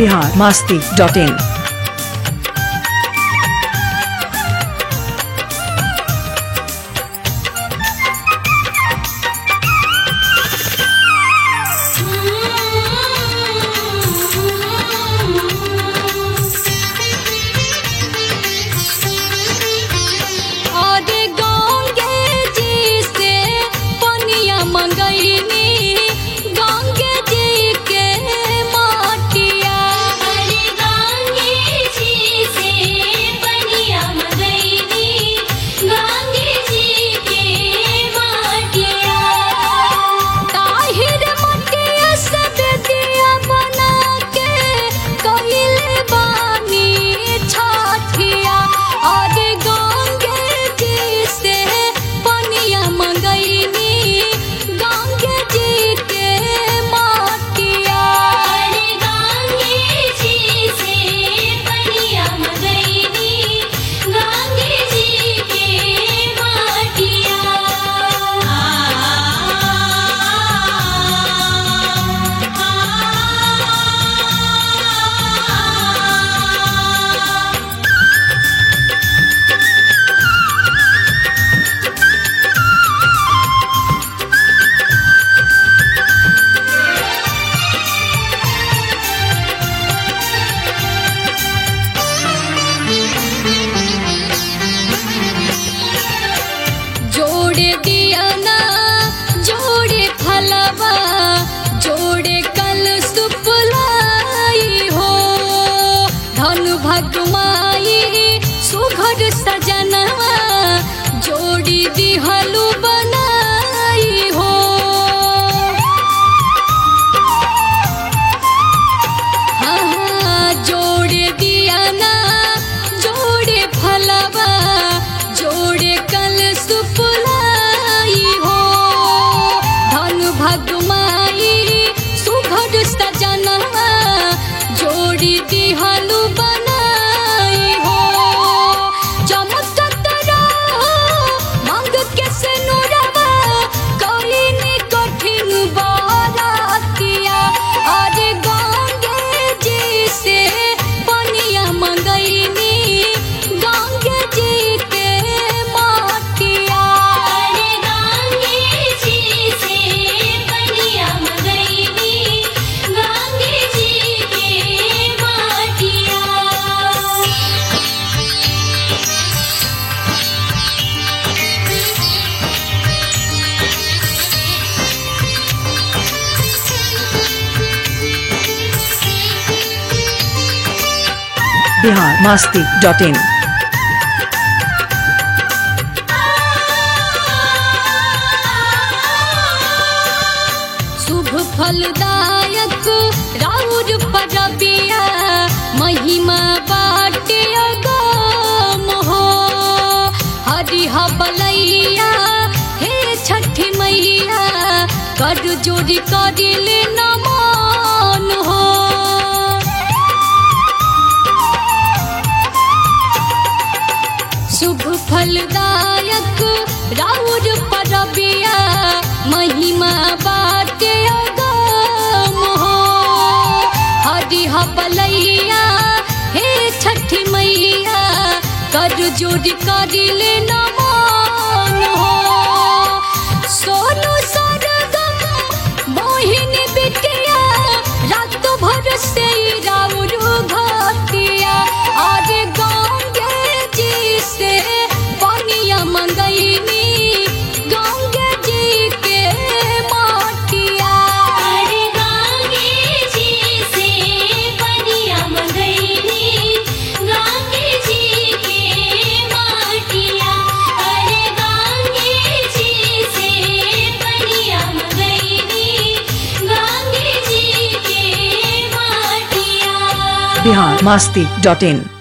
Bihar Masti dot इन और गंगे जी से पनिया मंगैनी गंगे जी के माटिया अरे गंगे जी से पनिया मंगैनी गंगे जी के माटिया ताहिर मटिया से बेदिया बना के कइले बानी छठिया और गंगे जी से पनिया मंगैनी गंगे जी के माटिया अरे गंगे जी से पनिया मंगैनी गंगे जी के माटिया जोड़े दिया ना जोड़े फलवा जोड़े कल सुपलाई हो धन भगमाई सुघर सजनवा जोड़ी दिहलु बनाई हो हाँ, जोड़े दिया ना जोड़े फलवा जोड़े कल सुपलाई हो धन भगमाई सुघर सजनवा जोड़ी दिहलु बनाई हो चमकत रहो मांग के से नुरवा कइनी कठिन बारातिया अरे गंगे जी से पनिया मंगैनी गंगे जी के माटिया अरे गंगे जी से पनिया मंगैनी गंगे जी के माटिया बिहार मास्ती डॉट इन शुभ फलदायक राउर परबिया महिमा बाटे अगम हो हरि बलैया हे छठी मैया कर जोड़ी करिले नमन हो शुभ फलदायक राउर परबिया महिमा बाटे अगम हो हरि बलैया हे छठी मैया कर जोड़ी करिले नमन हो सोनू सरगम मोहिनी बिटिया रात भर से राउर घाटिया और गंगे जी से पनिया मंगैनी गंगे जी के माटिया अरे गंगे जी से पनिया मंगैनी गंगे जी के माटिया अरे गंगे जी से पनिया मंगैनी गंगे जी के माटिया बिहार मास्ती डॉट इन